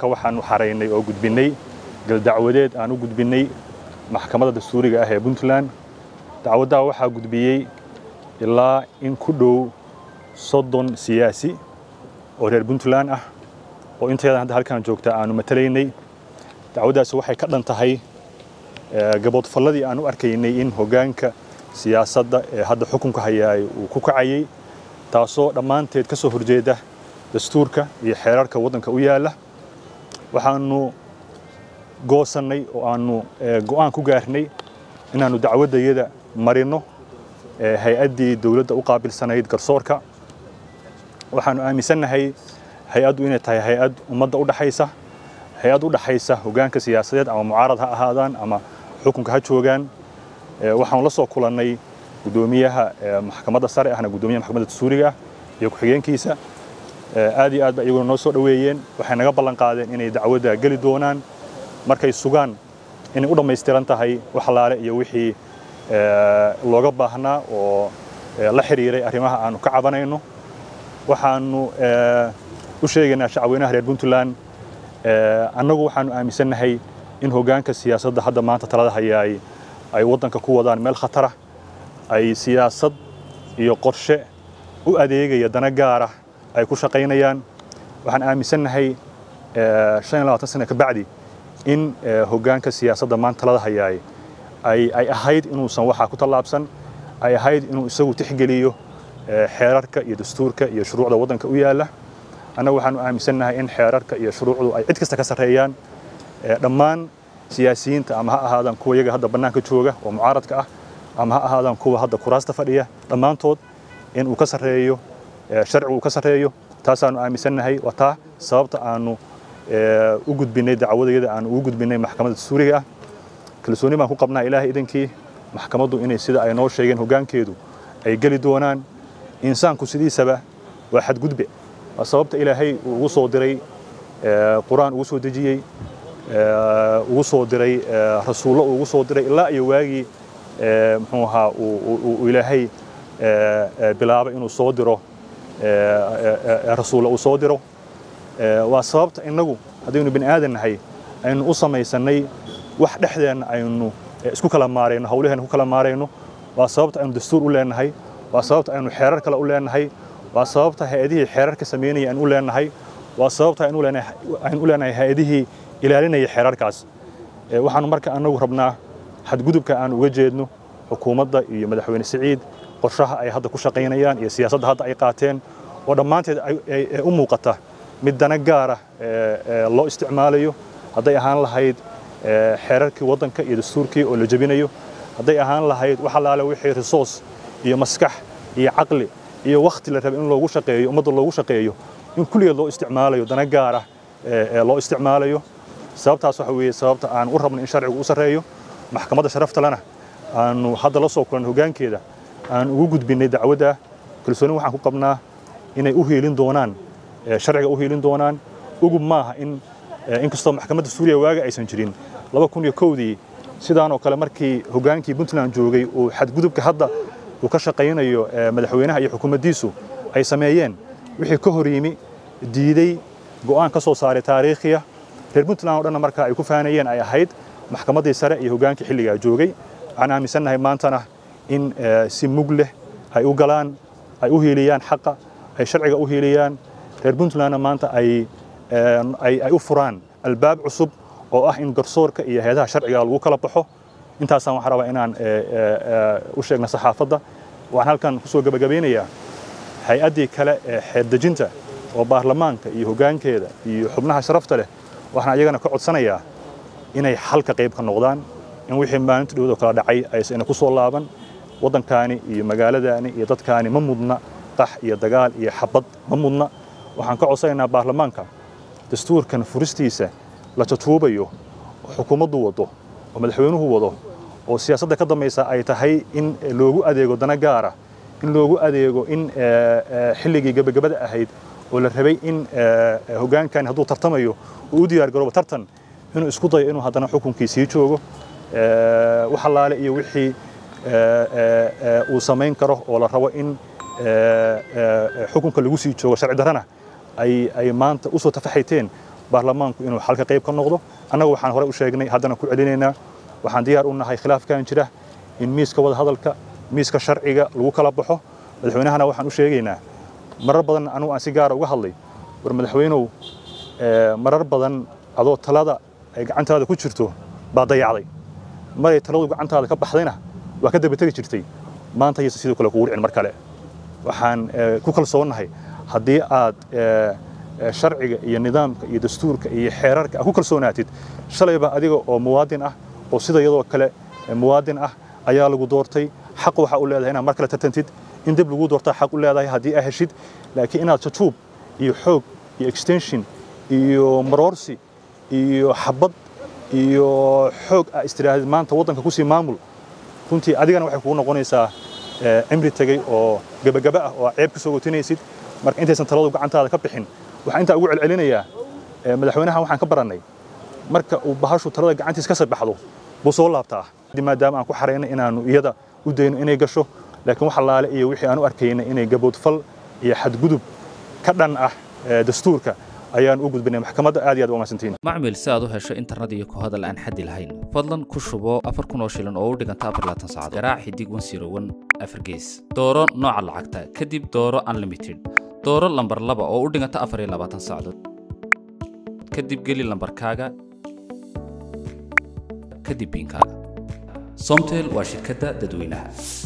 saaka waxaanu xaraynay oo gudbinnay galdacwadeed aan u gudbinnay maxkamadda dastuuriga ah ee puntland dacwaddaa waxaa gudbiyey ilaa in ku dhow soddon siyaasi oo reer puntland ah oo inteedan hadda halkaan joogta aanu matalaynay dacwaddaasi waxay ka dhan tahay gaboodfalladii aan u arkaynay in hoggaanka siyaasadda ee hadda xukunka hayaay uu ku kacayey taasoo dhammaanteed ka soo horjeeda dastuurka iyo xeerarka waddanka u yaalla waxaanu goosannay oo aanu go'aan ku gaarnay inaannu dacwaddayada marinno hay-addii dowladda u qaabilsanayd garsoorka waxaannu aaminsannahay hay-addu inay tahay hay-ad ummadda u dhaxaysa hay-ad u dhaxaysa hoggaanka siyaasadeed ama mucaarad ha ahaadaan ama xukunka ha joogaan waxaanu la soo kulannay guddoomiyaha maxkamadda sare ahna guddoomiyaha maxkamadda dastuuriga ah iyo ku-xigeenkiisa aad iyo aad ba iyaguna noo soo dhoweeyeen waxay naga ballan qaadeen inay dacwadda geli doonaan markay sugaan inay u dhammaystiran tahay wax laale iyo wixii looga baahnaa oo la xiriiray arrimaha aanu ka cabanayno waxaanu u sheegaynaa shacweynaha reer puntland annagu waxaanu aaminsannahay in hoggaanka siyaasadda hadda maanta talada hayaay ay waddanka ku wadaan meel khatara ay siyaasad iyo qorshe u adeegaya dana gaara ay ku shaqaynayaan waxaan aaminsannahay shan iyo labaatan sana ka bacdi in hoggaanka siyaasadda maanta talada hayaay ay ay ahayd inuusan waxaa ku tallaabsan ay ahayd inuu isagu tixgeliyo xeerarka iyo dastuurka iyo shuruucda waddanka u yaalla annagu waxaanu aaminsannahay in xeerarka iyo shuruucdu ay cid kasta ka sarreeyaan dhammaan siyaasiyiinta ama ha ahaadaan kuwa iyaga hadda bannaanka jooga oo mucaaradka ah ama ha ahaadaan kuwa hadda kuraasta fadhiya dhammaantood in uu ka sarreeyo sharcigu uu ka sarreeyo taasaanu aaminsannahay waa taa sababta aanu u gudbinnay dacwadayada aanu ugu gudbinnay maxkamadda dastuuriga ah kalsooni baan ku qabnaa ilaahay idankii maxkamaddu inay sida ay noo sheegeen hoggaankeedu ay geli doonaan insaanku sidiisaba waa xadgudbe waa sababta ilaahay uu ugu soo diray qur-aan ugu soo dejiyey ugu soo diray rasuullo uu ugu soo diray ilaa iyo waagii muxuu ahaa uu ilaahay bilaabay inuu soo diro rasuulla uu soo diro waa sababta innagu haddaynu bini aadan nahay aynu u samaysannay wax dhexdeenna aynu isku kala maarayno hawlaheenna ku kala maarayno waa sababta aynu dastuur u leenahay waa sababta aynu xeerar kale u leenahay waa sababta hay-adihii xeerarka samaynaya aynu u leenahay waa sababta aynu u leenahay hay-adihii ilaalinaya xeerarkaas waxaanu marka annagu rabnaa xadgudubka aan uga jeedno xukuumadda iyo madaxweyne siciid qorshaha ay hadda ku shaqaynayaan iyo siyaasadda hadda ay qaateen oo dhammaanteed u muuqata mid dana gaara loo isticmaalayo hadday ahaan lahayd xeerarkii waddanka iyo dastuurkii oo la jebinayo hadday ahaan lahayd wax allaale wixii resource iyo maskax iyo caqli iyo wakhti la raba in loogu shaqeeyo ummadda loogu shaqeeyo in kulligeed loo isticmaalayo dana gaara loo isticmaalayo sababtaas waxa weeye sababta aan u rabno in sharcigu u sarreeyo maxkamadda sharafta lena aanu hadda la soo kulan hoggaankeeda aan ugu gudbinnay dacwadda kalsooni waxaan ku qabnaa inay u hiilin doonaan sharciga u hiilin doonaan ugub maaha in inkastoo maxkamadda suuriya waaga aysan jirin laba kun iyo kowdii sidaan oo kale markii hoggaankii puntland joogay uu xadgudubka hadda uu ka shaqaynayo madaxweynaha iyo xukuumaddiisu ay sameeyeen wixii ka hor yimi diiday go'aan ka soo saaray taariikhiya reer puntland oo dhanna markaa ay ku faanayeen ay ahayd maxkamaddii sare iyo hoggaankii xilligaa joogay waxaan aaminsannahay maantana in si mug leh ay u galaan ay u hiiliyaan xaqa ay sharciga u hiiliyaan reer puntlandna maanta ay ay u furaan albaab cusub oo ah in garsoorka iyo hay-adaha sharciga lagu kala baxo intaasaan waxaan rabaa inaan u sheegna saxaafadda waxaan halkan kusoo gabagabeynayaa hay-addii kale ee xeerdejinta oo baarlamaanka iyo hoggaankeeda iyo xubnaha sharafta leh waxaan ayagana ka codsanayaa inay halka qayb ka noqdaan in wixii maalinta dhowdoo kala dhacay aysan ku soo laaban waddankaani iyo magaaladaani iyo dadkaani ma mudna qax iyo dagaal iyo xabad ma mudna waxaan ka codsanaynaa baarlamaanka dastuurkan furistiisa la jatuubayo oo xukuumaddu wado oo madaxweynuhu wado oo siyaasadda ka dambaysa ay tahay in loogu adeego dana gaara in loogu adeego in xilligii gebagabada ahayd oo la rabay in hoggaankan hadduu tartamayo uu u diyaar garoobo tartan inuu isku dayo inuu haddana xukunkii sii joogo wax allaale iyo wixii uu samayn karo oo la rabo in xukunka lagu sii joogo sharci darrana ay ay maanta u soo tafaxayteen baarlamaanku inuu xalka qayb ka noqdo annaga waxaan hore u sheegnay haddana ku celinaynaa waxaan diyaar u nahay khilaafkan jira in miiska wada hadalka miiska sharciga lagu kala baxo madaxweynahana waxaan u sheegaynaa marar badan anugu aan si gaara uga hadlay war madaxweynow marar badan adoo talada ay gacantaada ku jirto baa dayacday maray taladu gacantaada ka baxdayna waa ka daba tegi jirtay maanta yaysa sidoo kale kugu dhicin mar kale waxaan ku kalsoonnahay haddii aad sharciga iyo nidaamka iyo dastuurka iyo xeerarka aad ku kalsoonaatid shalayba adiga oo muwaadin ah oo sida iyadoo kale muwaadin ah ayaa lagu doortay xaq waxaa u leedahay inaad mar kale tartantid in dib lagu doortaa xaq u leedahay haddii aad heshid laakiin inaad jajuub iyo xoog iyo extension iyo maroorsi iyo xabad iyo xoog aa istiraahid maanta waddanka kusii maamul runtii adigana waxay kugu noqonaysaa cimri tegey oo gebagaba ah oo ceeb ka soo gotinaysid marka intaysan taladu gacantaada ka bixin waxaan intaa ugu celcelinayaa madaxweynaha waxaan ka barannay marka uu bahashu talada gacantiis ka sabaxdo buu soo laabtaa maadaama aan ku xaraynay inaannu iyada u dayno inay gasho laakiin wax allaale iyo wixii aan u arkaynay inay gaboodfal iyo xadgudub ka dhan ah dastuurka ayaan u gudbinay maxkamadda aad iyo aad u mahadsantiin macmil si aad u hesho internet iyo ku hadal aan xaddi lahayn fadlan ku shubo afar kun oo shilin oo u dhiganta afar laatan saacadood garaac xidig wan siro wan afar gees dooro nooca lacagta kadib dooro unlimited dooro lambar laba oo u dhiganta afar iyo labaatan saacadood kadib geli lambarkaaga kadib biinkaaga somtel waa shirkadda dadweynaha